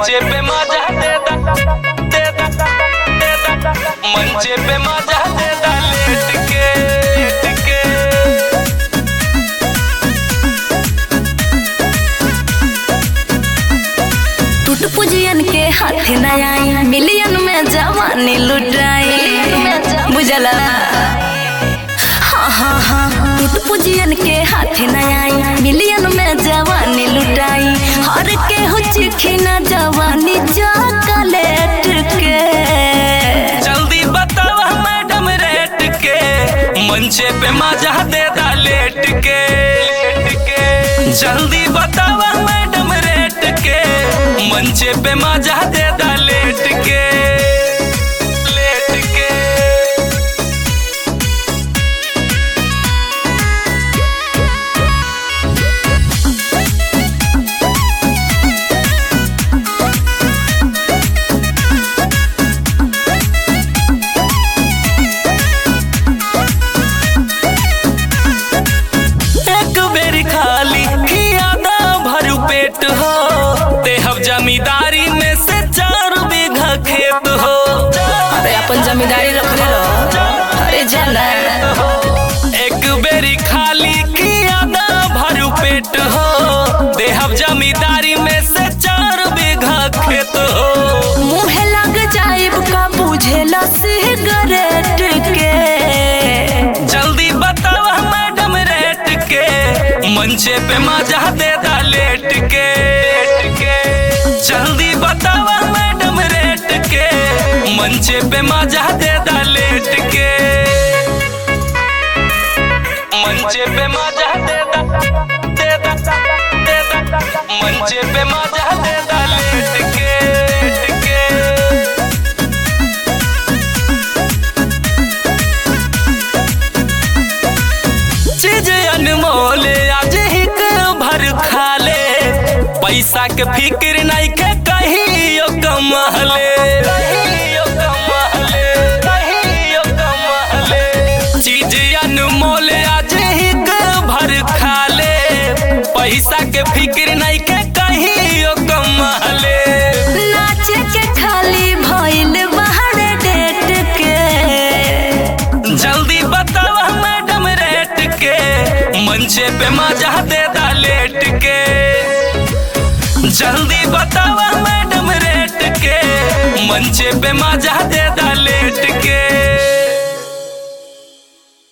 मंचे पे मजा दे दा दे दा दे दा मंचे पे मजा दे दा लेट के लेट के टूट पुजियन के हाथ न आई मिलियन में जवानी लुटाई बुझला हाँ हाँ हाँ टूट पुजियन के हाथ न आई मिलियन में जवानी लुटाई हर के हो चिखी न जवानी चॉकलेट के जल्दी बतावा मैडम रेट के मंचे पे मजा दे दा लेट के लेट के जल्दी बतावा मैडम रेट के मंचे पे मजा दे दा लेट के लेट के एक बेरी खाली खियादा भरू पेट हो देहब जमींदारी में से चार बीघा खेत हो अरे अपन जमींदारी रखले रहो अरे जाना एक बेरी खाली खियादा भरू पेट हो देहब जमींदारी में से चार बीघा खेत हो मुहे लग जाइब का बुझेला सिगरेट के जल्दी बतावा मैडम रेट के मंचे पे मजा दे दा लेट के लेट के जल्दी बतावा मैडम रेट के मंचे पे मजा दे दा लेट के मंचे पे मजा दे दा दे दा दे दा मंचे पे मजा दे दा लेट के लेट के चीज अनमोल आज हिक भर खा ले पैसा के फिक्र नहीं के कहियो कमाले कहियो कमाले कहियो कमाले चीज अनमोल आज हिक भर खा ले पैसा के फिक्र नहीं के कहियो कमाले नाचे के खाली भइल बाहर डेट के जल्दी बतावा मैडम रेट के मंचे पे मजा दे दा लेट के जल्दी बतावा मैडम रेट के मंचे पे मजा दे दा लेट के